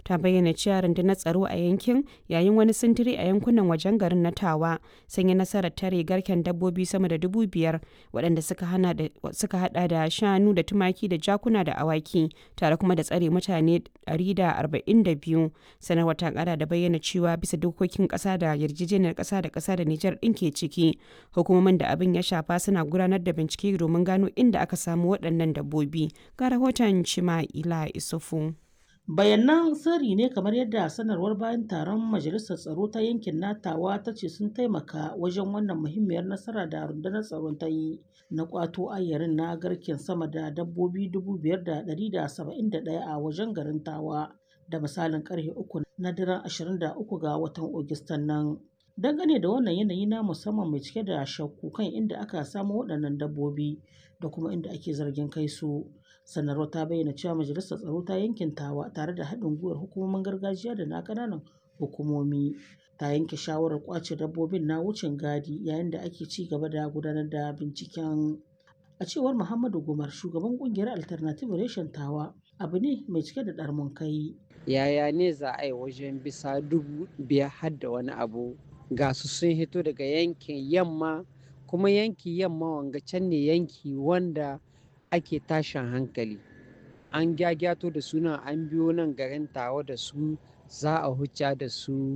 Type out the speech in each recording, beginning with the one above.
ta bayyana cewa rundunar tsaro a yankin yayin wani sintiri a yankunan wajen garin na Tawa sun yi nasarar tare garken dabbobi sama da dubu biyar waɗanda suka hada da shanu da tumaki da jakuna da awaki tare kuma da tsare mutane 142 sanarwar ta kara da bayyana cewa bisa dokokin ƙasa da yarjejeniyar ƙasa da ƙasa da Nijar ɗin ke ciki hukumomin da abin ya shafa suna gudanar da bincike domin gano inda aka samu waɗannan dabbobi ga rahoton Chima'ila Isufu. bayanan sirri ne kamar yadda sanarwar bayan taron majalisar tsaro ta yankin natawa ta ce sun taimaka wajen wannan muhimmiyar nasara da rundunar tsaron ta yi na kwato ayyarin na garken sama da dabbobi 5,171 a wajen garin tawa da misalin karfe uku na daren 23 ga watan ogistan nan dangane da wannan yanayi na musamman mai cike da shakku kan inda aka samu waɗannan dabbobi da kuma inda ake zargin kai su sanarwar ta bayyana cewa majalisar tsaro ta yankin tawa tare da haɗin gwiwar hukumomin gargajiya da na ƙananan hukumomi ta yanke shawarar kwace dabbobin na wucin gadi yayin da ake ci gaba da gudanar da binciken a cewar muhammadu gumar shugaban kungiyar alternative reshen tawa abu ne mai cike da ɗarmun kai yaya ne za a yi wajen bisa dubu biyar har da wani abu ga su sun hito daga yankin yamma kuma yanki yamma wanga can ne yanki wanda ake tashin hankali an gyagyato da suna an biyo nan garin tawa da su za a hucca da su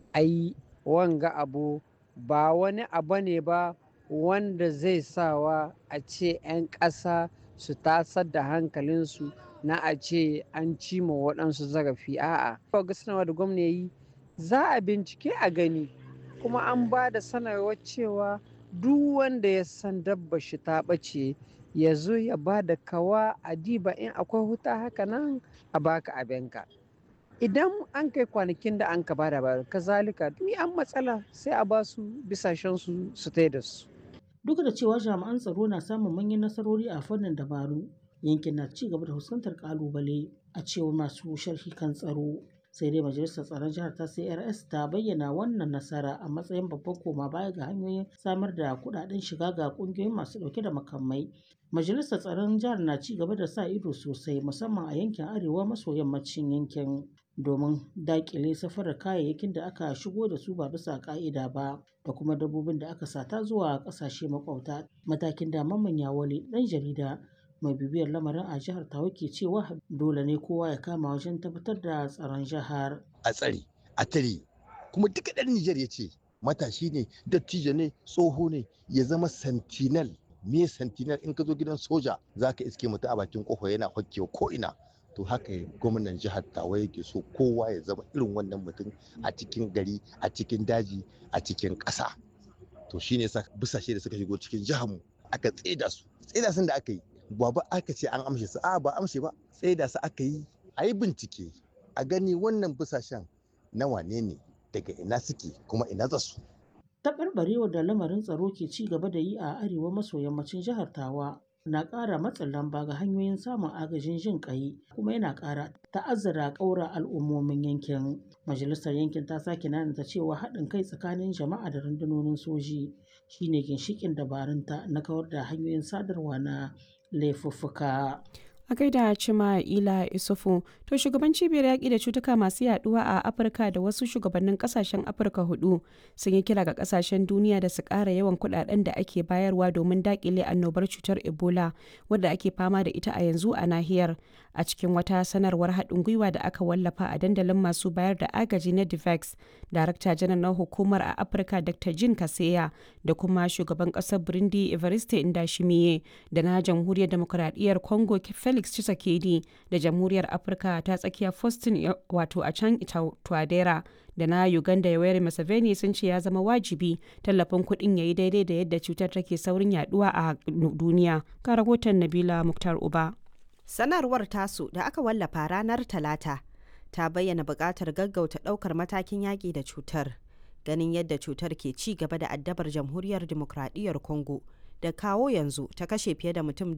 ai wanga abu ba wani abu ne ba wanda zai sawa a ce 'yan ƙasa su tasar da hankalinsu na a ce an cima waɗansu zarafi a'a ga sanarwa da gwamna yi za a bincike a gani kuma an ba da sanarwar cewa duk wanda ya san dabba shi ta ɓace ya zo ya ba da kawa a diba in akwai huta haka nan a baka abinka idan an kai kwanakin da an ka bada ba kazalika ni an matsala sai a ba su bisashen su su tai da su duk da cewa jami'an tsaro na samun manyan nasarori a fannin dabaru yankin na ci gaba da fuskantar kalubale a cewar masu sharhi kan tsaro sai dai majalisar tsaron jihar ta crs ta bayyana wannan nasara a matsayin babban koma baya ga hanyoyin samar da kudaden shiga ga kungiyoyin masu dauke da makamai majalisar tsaron jihar na ci gaba da sa ido sosai musamman a yankin arewa maso yammacin yankin domin dakile safarar kayayyakin da aka shigo da su ba bisa ka'ida ba da kuma dabbobin da aka sata zuwa kasashe makwabta matakin da mamman yawale dan jarida mai bibiyar lamarin a jihar tawa ke cewa dole ne kowa ya kama wajen tabbatar da tsaron jihar a tsare a tare kuma duka ɗan Nijar ya ce matashi ne dattijo ne tsoho ne ya zama sentinel me sentinel in ka zo gidan soja za ka iske mutu a bakin kofa yana hokkewa ko ina to haka gwamnan jihar tawa yake so kowa ya zama irin wannan mutum a cikin gari a cikin daji a cikin ƙasa to shine sa busashe da suka shigo cikin jihar mu aka tseda su tseda sun da aka yi ba ba aka ce an amshe su a ba amshe ba tseda su aka yi a yi bincike a gani wannan busashen na wane ne daga ina suke kuma ina za su taɓarɓarewar da lamarin tsaro ke ci gaba da yi a arewa maso yammacin jihar tawa na ƙara matsin lamba ga hanyoyin samun agajin jin ƙai kuma yana ƙara ta'azzara ƙaura al'ummomin yankin majalisar yankin ta sake nanata cewa haɗin kai tsakanin jama'a da rundunonin soji shine ginshiƙin dabarunta na kawar da hanyoyin sadarwa na laifuffuka a gaida cima ila isufu to shugaban cibiyar yaƙi da cutuka masu yaduwa a afirka da wasu shugabannin kasashen afirka hudu sun yi kira ga kasashen duniya da su ƙara yawan kuɗaɗen da ake bayarwa domin daƙile annobar cutar ebola wadda ake fama da ita a yanzu a nahiyar a cikin wata sanarwar haɗin gwiwa da aka wallafa a dandalin masu bayar da agaji na divex darakta janar na hukumar a afirka dr jin kaseya da kuma shugaban ƙasar burundi evariste indashimiye da na jamhuriyar demokuraɗiyyar congo felix Felix Tshisekedi da Jamhuriyar Afirka ta tsakiya Faustin wato a can Twadera da na Uganda Yoweri Museveni sun ce ya zama wajibi tallafin kuɗin ya yi daidai da yadda cutar take saurin yaduwa a duniya. Ka rahoton Nabila Muktar Uba. Sanarwar tasu da aka wallafa ranar Talata ta bayyana buƙatar gaggauta ɗaukar matakin yaƙi da cutar. Ganin yadda cutar ke ci gaba da addabar Jamhuriyar Dimokuraɗiyyar Congo da kawo yanzu ta kashe fiye da mutum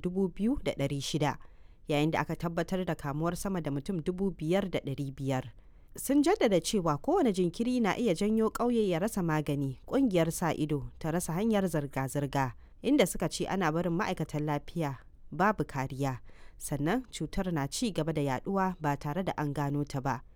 2,600. yayin da aka tabbatar da kamuwar sama da mutum dubu biyar da ɗari biyar. Sun jaddada cewa kowane jinkiri na iya janyo ƙauye ya rasa magani, ƙungiyar sa ido ta rasa hanyar zirga-zirga, inda suka ce ana barin ma'aikatan lafiya babu kariya, sannan cutar na ci gaba da yaduwa ba tare da an gano ta ba.